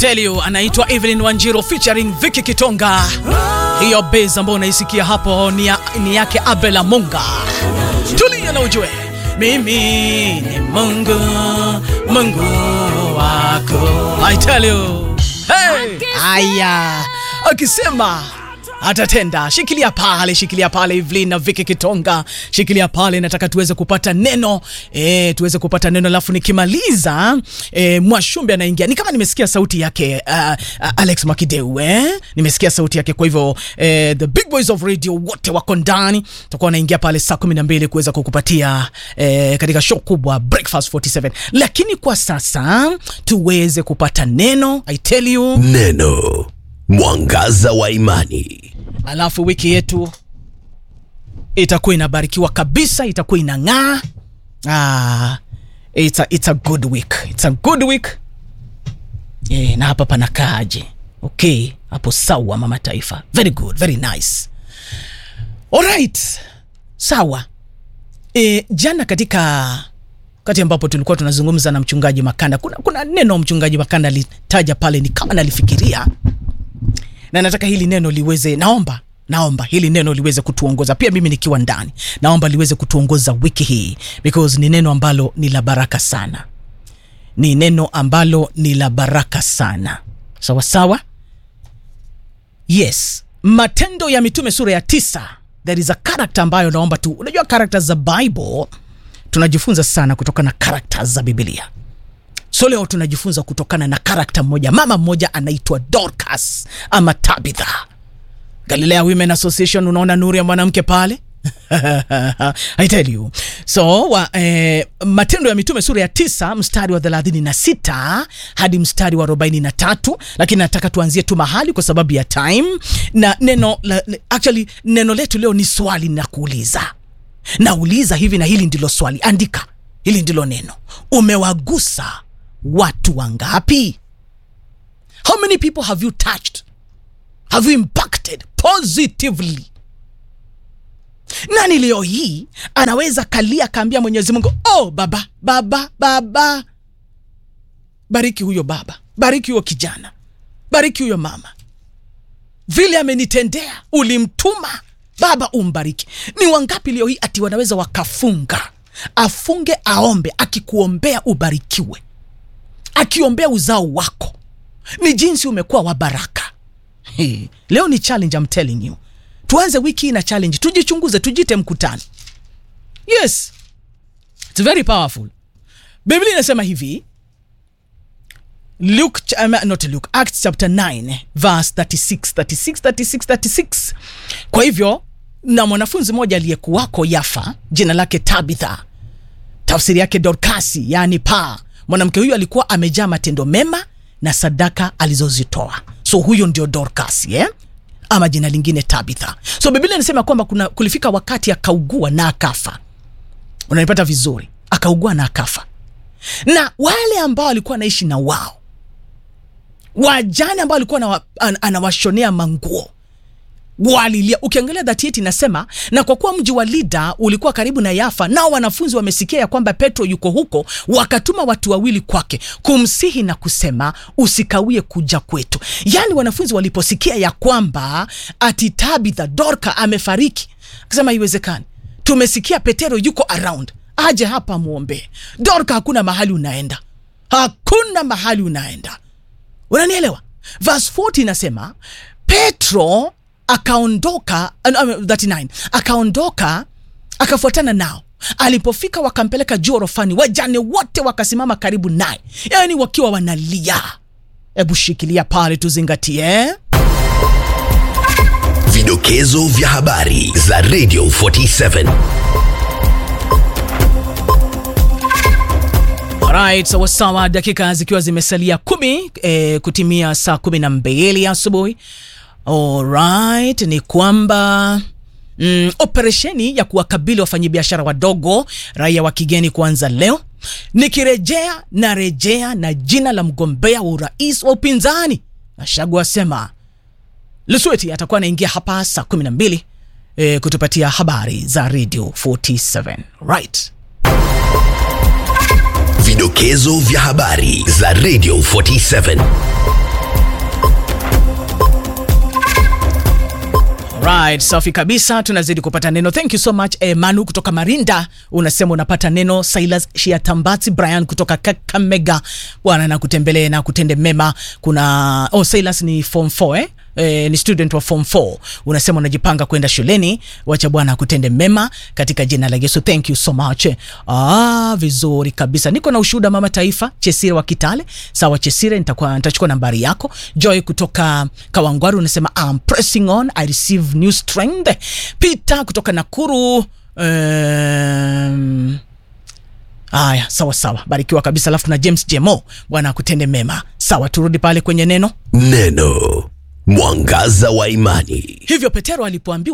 tell you anaitwa Evelyn Wanjiro featuring Vicky Kitonga. Hiyo base ambayo unaisikia hapo ni, ya, ni yake Abela Munga. Tulia na ujue mimi ni Mungu, Mungu wako. I tell you. Hey! Aya, akisema atatenda. Shikilia pale, shikilia pale Evelyn na Vicky Kitonga, shikilia pale. Nataka tuweze kupata neno e, tuweze kupata neno, alafu nikimaliza e, Mwashumbe anaingia. Ni kama nimesikia sauti yake uh, uh, Alex Makideu eh? Nimesikia sauti yake, kwa hivyo eh, the big boys of radio wote wako ndani, tutakuwa wanaingia pale saa kumi na mbili kuweza kukupatia eh, katika show kubwa Breakfast 47, lakini kwa sasa tuweze kupata neno. I tell you Neno mwangaza wa imani. alafu wiki yetu itakuwa inabarikiwa kabisa, itakuwa inang'aa. Ah, it's a, it's a good week, it's a good week. Eh, na hapa panakaaje? Okay, hapo sawa, mama taifa, very good, very nice. Alright, sawa. E, jana katika wakati ambapo tulikuwa tunazungumza na mchungaji Makanda, kuna, kuna neno mchungaji Makanda alitaja pale, ni kama nalifikiria na nataka hili neno liweze, naomba naomba hili neno liweze kutuongoza pia, mimi nikiwa ndani, naomba liweze kutuongoza wiki hii because ni neno ambalo ni la baraka sana, ni neno ambalo ni la baraka sana. Sawa sawa, yes. Matendo ya Mitume sura ya tisa, there is a character ambayo naomba tu, unajua characters za Bible tunajifunza sana kutokana na characters za Biblia. So leo tunajifunza kutokana na karakta mmoja, mama mmoja anaitwa Dorcas ama Tabitha. Galilea Women Association, unaona nuru ya mwanamke pale I tell you. So wa, eh, Matendo ya Mitume sura ya tisa mstari wa thelathini na sita hadi mstari wa arobaini na tatu lakini nataka tuanzie tu mahali kwa sababu ya time, na neno la, actually neno letu leo ni swali na kuuliza nauliza hivi, na hili ndilo swali, andika hili ndilo neno, umewagusa watu wangapi? How many people have you touched? Have you impacted positively? Nani leo hii anaweza kalia kaambia Mwenyezi Mungu, oh baba, baba, baba, bariki huyo baba, bariki huyo kijana, bariki huyo mama, vile amenitendea, ulimtuma baba, umbariki. Ni wangapi leo hii ati wanaweza wakafunga, afunge, aombe, akikuombea ubarikiwe akiombea uzao wako, ni jinsi umekuwa wa baraka. Hey, leo ni challenge, I'm telling you. Tuanze wiki hii na challenge, tujichunguze, tujite mkutano. Yes, it's very powerful. Biblia inasema hivi Luke, ch- um, not Luke, Acts chapter 9 verse 36, 36, 36, 36. Kwa hivyo na mwanafunzi mmoja aliyekuwako Yafa, jina lake Tabitha, tafsiri yake Dorkasi, yaani paa mwanamke huyu alikuwa amejaa matendo mema na sadaka alizozitoa. So huyo ndio Dorcas, yeah? ama jina lingine Tabitha. So Biblia inasema kwamba kuna kulifika wakati akaugua na akafa. Unanipata vizuri? Akaugua na akafa, na wale ambao alikuwa anaishi na wao, wajane ambao alikuwa anawa- an- anawashonea manguo walilia. Ukiangalia 38 inasema, na kwa kuwa mji wa Lida ulikuwa karibu na Yafa, nao wanafunzi wamesikia ya kwamba Petro yuko huko, wakatuma watu wawili kwake kumsihi na kusema, usikawie kuja kwetu. Yaani wanafunzi waliposikia ya kwamba ati Tabitha Dorka amefariki, akasema haiwezekani, tumesikia Petero yuko around, aje hapa muombe. Dorka, hakuna mahali unaenda, hakuna mahali unaenda. Unanielewa? Verse 40 inasema Petro akaondoka, uh, uh, 39 akaondoka akafuatana nao. Alipofika wakampeleka juu orofani, wajane wote wakasimama karibu naye, yaani wakiwa wanalia. Hebu shikilia pale, tuzingatie. Vidokezo vya habari za Radio 47. Alright, sawa sawa, dakika zikiwa zimesalia kumi eh, kutimia saa kumi na mbili asubuhi. Alright, ni kwamba mm, operesheni ya kuwakabili wafanyabiashara wadogo raia wa kigeni kuanza leo. Nikirejea na rejea na jina la mgombea wa urais wa upinzani, Gachagua asema Lusweti atakuwa anaingia hapa saa kumi na mbili eh, kutupatia habari za Radio 47. Right. Vidokezo vya habari za Radio 47. Alright, safi kabisa, tunazidi kupata neno. Thank you so much eh, Manu kutoka Marinda, unasema unapata neno. Silas Shiatambati Brian kutoka Kakamega, bwana na kutembelee na kutende mema. Kuna oh, Silas ni form 4 eh? Eh, ni student wa form 4 unasema unajipanga kwenda shuleni, wacha Bwana akutende mema katika jina la Yesu. Thank you so much. Ah, vizuri kabisa. Niko na ushuhuda mama taifa Chesire wa Kitale. Sawa Chesire, nitakuwa nitachukua nambari yako. Joy kutoka Kawangwaru unasema I'm pressing on, I receive new strength. Peter kutoka Nakuru um, Aya, sawa sawa, barikiwa kabisa. Alafu na James Jemo, Bwana akutende mema. Sawa, turudi pale kwenye neno. Neno mwangaza wa imani. Hivyo Petero alipoambiwa